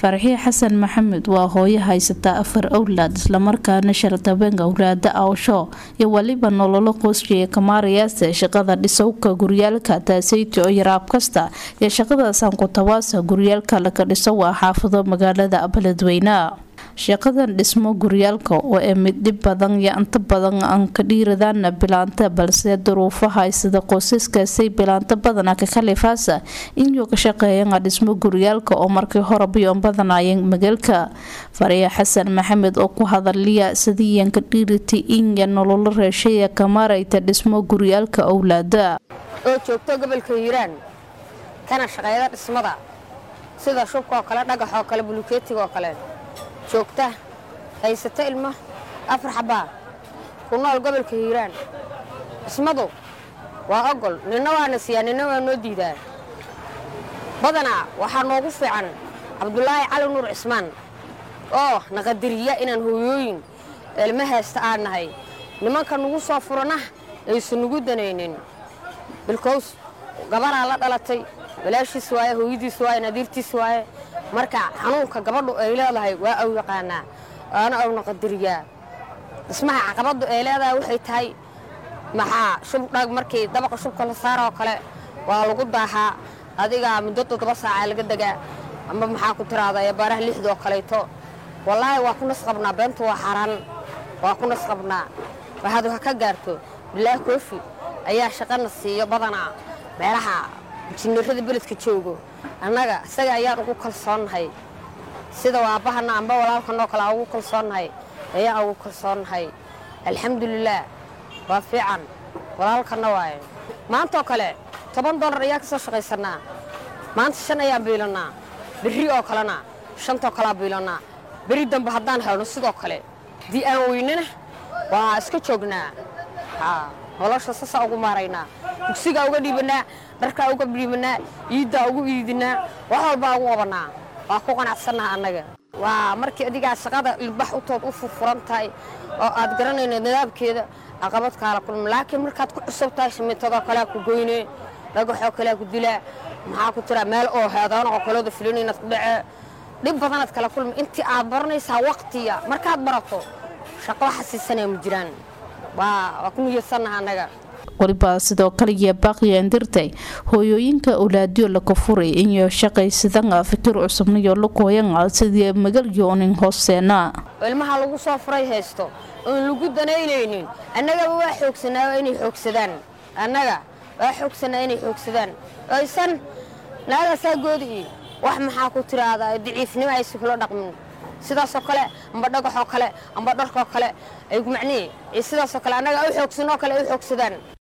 farxiye xasan maxamed waa hooyo haysataa afar owlaad islamarkaana shartabeen awlaada awsho iyo weliba nololo qoysjiya kamaarayaase shaqada dhisowka guryaalka taaseyto oo yaraab kasta iyo shaqada sankutawaasa guryaalka laga dhiso waa xaafado magaalada beledweyne shaqadan dhismo guryaalka oo ee mid dhib badan iyo inta badan aan ka dhiiradaana bilaanta balse duruufaha sida qoysaskaasay bilaanta badana ka khalifaasa inuu ka shaqeeyana dhismo guryaalka oo markii hore biyoon badanayeen magaalka fariya xasan maxamed oo ku hadaliya sidiiyan ka dhiiriti inya nololo reeshaya kamaarayta dhismo guryaalka owlaada oo joogto gobolka hiiraan kana shaqeeyada dhismada sida shubka oo kale dhagax oo kale bulukeetiga oo kale joogta haysata ilmo afar xabaa ku nool gobolka hiiraan dhismadu waa ogol ninna waana siiyaa ninna waa noo diidaa badanaa waxaa noogu fiican cabdulaahi cali nuur cismaan oo naqadiriya inaan hooyooyin ilmo haysta aan nahay nimanka nugu soo furana aysan nugu danaynin bilkows gabaraa la dhalatay walaashiis waaye hooyadiis waaye nadiirtiis waaye marka xanuunka gabadhu ay leedahay waa aw yaqaanaa waana awna qadariyaa dhismaha caqabaddu ay leedahay waxay tahay maxaa shubdhag markii dabaqa shubka la saaroo kale waa lagu daahaa adigaa muddo toddoba saacaa laga degaa amba maxaa ku tiraahdaa baaraha lixdoo kalayto wallaahi waa ku nasqabnaa beentu waa xaraan waa ku nasqabnaa waxaad wax ka gaarto bilaahi koofi ayaa shaqana siiyo badanaa meelaha jinirada beledka joogo annaga isaga ayaan ugu kalsoonnahay sida waabahana amba walaalkanoo kale aan ugu kalsoonnahay ayaan ugu kalsoonnahay alxamdulilaah waa fiican walaalkanna waaye maantaoo kale toban dollar ayaan ka soo shaqaysannaa maanta shan ayaan biilannaa berri oo kalena shantoo kalea biilannaa beri dambe haddaan helno sidoo kale haddii aan weynana waa iska joognaa nolosha sasaa ugu maaraynaa dugsigaa uga dhiibannaa dharkaa uga dhiibannaa iiddaa ugu iidinaa wax walbaa ugu qabannaa waa ku qanacsannaha annaga waa markii adigaa shaqada ilbax utood u furfuran tahay oo aad garanayna nidaamkeeda caqabad kaala kulma laakiin markaad ku cusub tahay shimiitadoo kalea ku goynee dhagaxoo kalea ku dilaa maxaa ku tiraa meel oo heedaan oo kalooda filin inaad ku dhacee dhib badanaad kala kulma intii aad baranaysaa waqtiya markaad barato shaqo xasiisanaya ma jiraan waa ku niyadsannaha annaga waliba sidoo kale iyo baaqiya indirtay hooyooyinka owlaadyo laka furay inyo shaqaysadanga fikir cusubnayo lakooyanga sidii magalyoonin hooseena ilmaha lagu soo furay haysto oon lagu danaynaynin annagaba waa xoogsanaa inay xoogsadaan annaga waa xoogsanaa inay xoogsadaan oysan naagaasaa goodi wax maxaa ku tiraahdaa daciifnimo aysan kula dhaqmin sidaasoo kale amba dhagaxoo kale amba dharkoo kale ay macnihi sidaasoo kale annaga u xoogsanoo kale ay u xoogsadaan